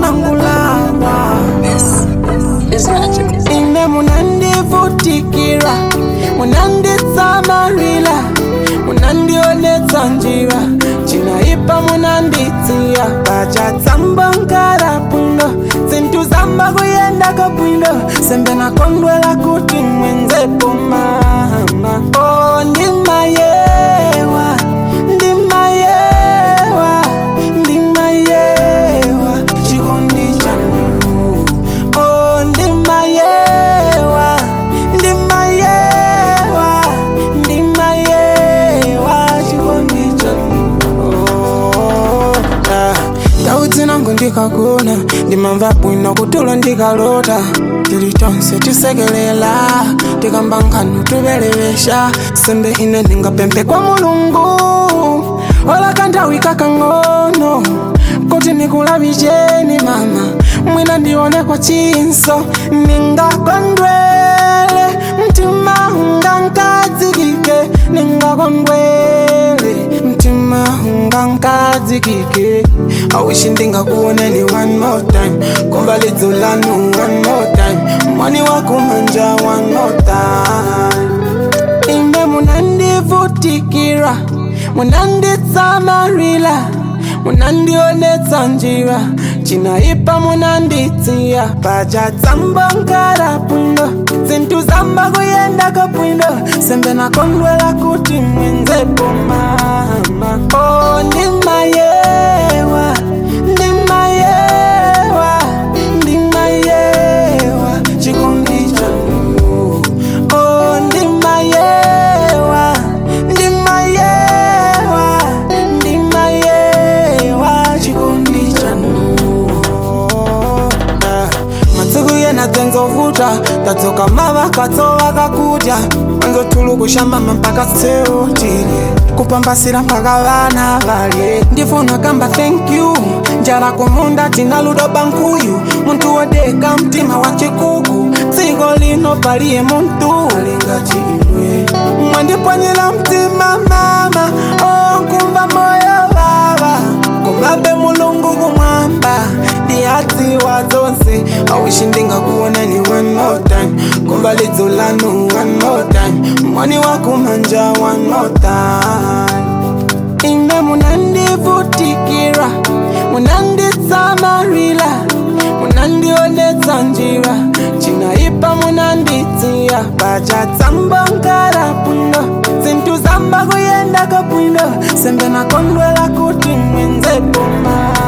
mangulangwa It's magic. ine munandivutikira munanditsamarila munandionetsa njira cinaipa munanditsiya pacatsamba nkara bwino zinthu zamba kuyendako bwino sembe nakondwela kuti mwenzepo mama o ndimayewa ndimayewa ndimayewa chikondi chanu o ndimayewa ndimayewa ndimayewa chikondi chanu Oh, ah. ndau dzinango ndikagona ndimamva bwino kutulo ndikalota tili tonse tisekelela tikamba nkhanu tuvelevesha sembe ine ndingapemphe kwa mulungu ola kanthawi kakang'ono kuti nikulavicheni mama mwina ndione kwa chinso ningakondwele mtima ungankadzikike ningakondwele mtima ungankadzikike awishi ndingakuoneni one more time komba lidzo lanu one more time mwani wakumanja one more time ine munandivutikira munanditsamarila munandionetsa njira cinaipa munanditsiya pacatsamba nkara bwino zinthu zamba kuyendako bwino sembe nakondwela kuti mwenzepo mama o ndimayewa ndimayewa ndimayewa chikondi chanu o ndimayewa ndimayewa ndimayewa chikondi chanu Ah, masiku yena dzenzovuta tadzoka mavakatso vakakudya anzotulu kushambama mpaka seutile kupambasira mpaka vana valye ndifuna kamba thank you njala kumunda tina ludo bankuyu muntu wodeka mtima wa chikuku dziko lino paliye muntu alingati iwe mwandipwanyira mtima mama onkumva moyo vava kumabe mulungu kumwamba ndiyadziwa dzonse awishi ndingakuonani one more time kumva lidzo lanu one more time mwani wakumanja one more time ine munandivutikira munanditsamarila munandionetsa njira cinaipa munanditsiya pacatsamba nkara bwino zinthu zamba kuyendako bwino sembe nakondwela kuti mwenzepo mama